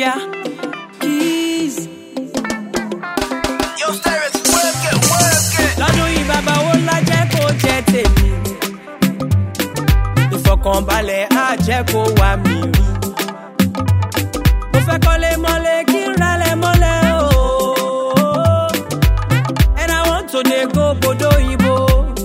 Yeah, keys. Yo, Sterix, work it, work it. lọ́dún yìí bàbá owó ńlá jẹ́ kó jẹ́ tèmi. ìfọkànbalẹ̀ á jẹ́ kó wà mí rí. mo fẹ́ kọ́lé mọ́lé kí n ralẹ̀ mọ́lẹ̀ o. and I want to dey go bodo òyìnbó.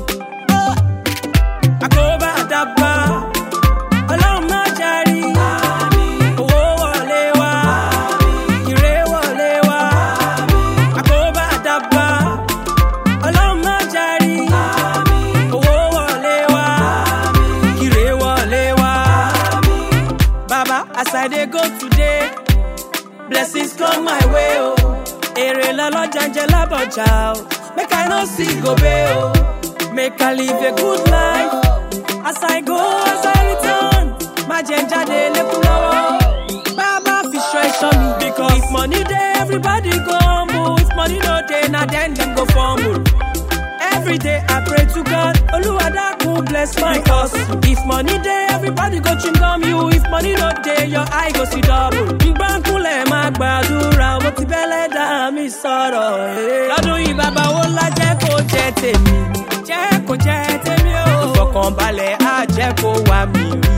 àkóbá àdàbà ọlọ́run má járí. owó wọlé wá ire wọlé wá. àkóbá àdàbà ọlọ́run má járí. owó wọlé wá ire wọlé wá. baba as i dey go today blessings come my way o. èrè lọ́lọ́jà ń jẹ lábọ̀jà o. make i no see gobe o. make i live a good life. as i go as i return má jẹ́ ń jáde lẹ́kùn lọ́wọ́. bàbá fi ṣọ́ ẹ̀ṣọ́ mi. because if money dey everybody go humble. if money no dey na then dem go fumble. Every day I pray to God, Oluwadakun bless my hustle. If money dey, everybody go chewing gum you. If money no dey, your eye go see double. Ngbàkúnlẹ̀ máa gbàdúrà, mo ti bẹ́lẹ̀ dá mi sọ̀rọ̀. eh. Lọ́dún yìí bàbá wo ńlá jẹ́ kó jẹ́ tèmi. Jẹ́ kó jẹ́ tèmi o. Ìfọkànbalẹ̀ á jẹ́ kó wà mí rí.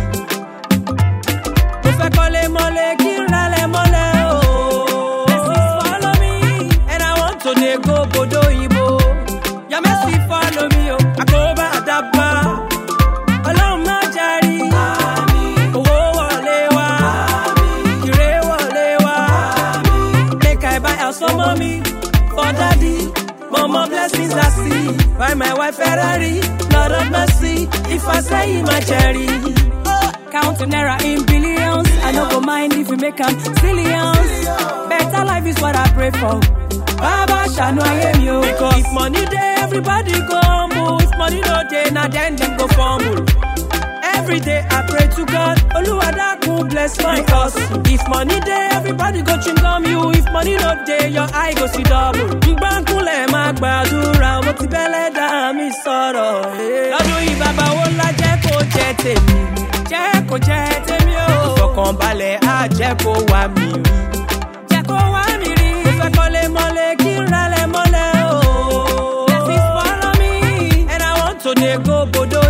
Mo fẹ́ kọ́lé mọ́lé kí n ralẹ̀ mọ́lẹ̀ o. Blessings follow me and I want to dey go bodo òyìnbó. Your mercy follow me o. Àkóbá àdàbà. Ọlọ́run má járí. Owó wọlé wá. Ire wọlé wá. Make I buy house for mommy, for daddy. Mama blessings I see. Buy my wife Ferrari. Lord of mercy. If I say my cherry. Counting naira in billions. I no go mind if you make am zillions. Better life is what I pray for. Baba Shanu I you. Because if money dey, everybody go humble. If money no dey, na then dem go fumble. Every day I pray to God, Oluwadakun bless my hustle. If money dey, everybody go chewing gum you. If money no dey, your eye go see double. Ngbàkúnlẹ̀ máa gbàdúrà, mo ti bẹ́lẹ̀ dá mi sọ̀rọ̀. eh. Lọ́dún yìí bàbá wo ńlá jẹ́ kó jẹ́ tèmi. Jẹ́ kó jẹ́ tèmi o. Ìfọkànbalẹ̀ á jẹ́ kó wà mí rí. Jẹ́ kó wà mí rí. Mo fẹ́ kọ́lé mọ́lé kí n ralẹ̀ mọ́lẹ̀ o. Blessings follow me and I want to dey go bodo